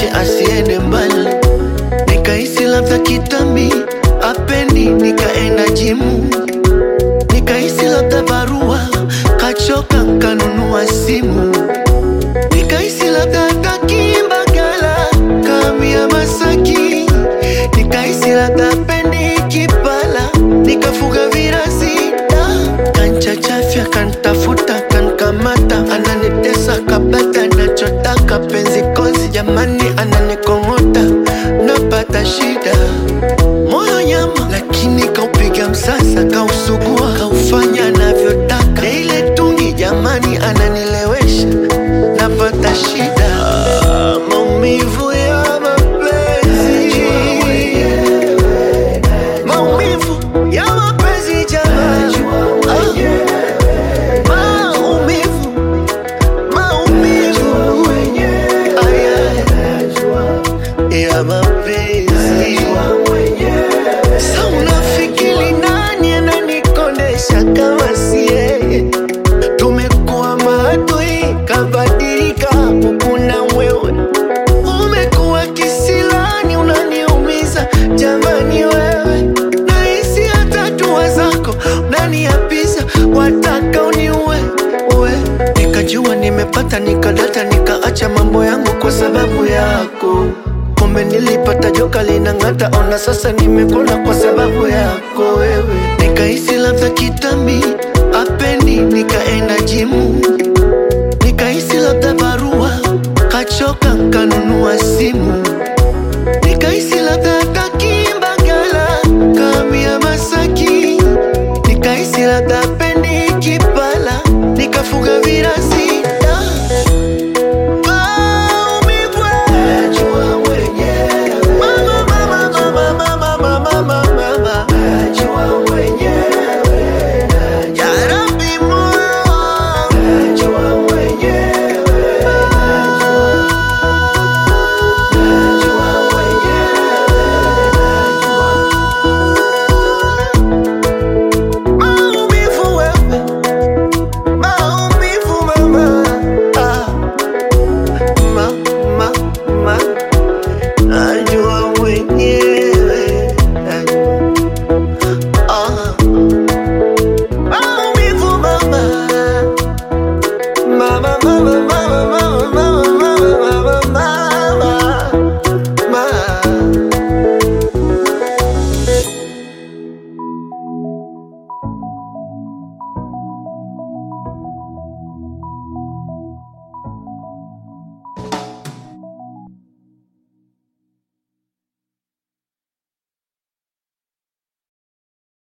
aniache asiende mbali, nikahisi labda kitambi apendi, nikaenda jimu, nikahisi labda barua kachoka, nkanunua simu, nikahisi labda hataki Mbagala kamia Masaki, nikahisi labda pendi Kipala, nikafuga virasi da kanchachafya kantafuta kankamata ananitesa kabata nachotaka penzi kozi jamani ananikong'ota napata shida moyo nyama lakini kaupiga msasa kausugua kaufanya anavyotaka Na ile tungi jamani ananilewesha napata shida Ah, maumivu ya mapenzi maumivu ya mapenzi jamani Ah, maumivu maumivu aya ya mapenzi sa unafikiri nani ananikondesha kama si yeye tumekuwa maadui kabadilika kuna wewe umekuwa kisilani unaniumiza jamani wewe nahisi hata dua zako unaniapiza wataka uniue uwe nikajua nimepata nikadata nikaacha mambo yangu kwa sababu yako kumbe nilipata joka linang'ata ona sasa nimekona kwa sababu yako wewe nikahisi labda kitambi apendi nikaenda jimu nikahisi labda barua kachoka nkanunua simu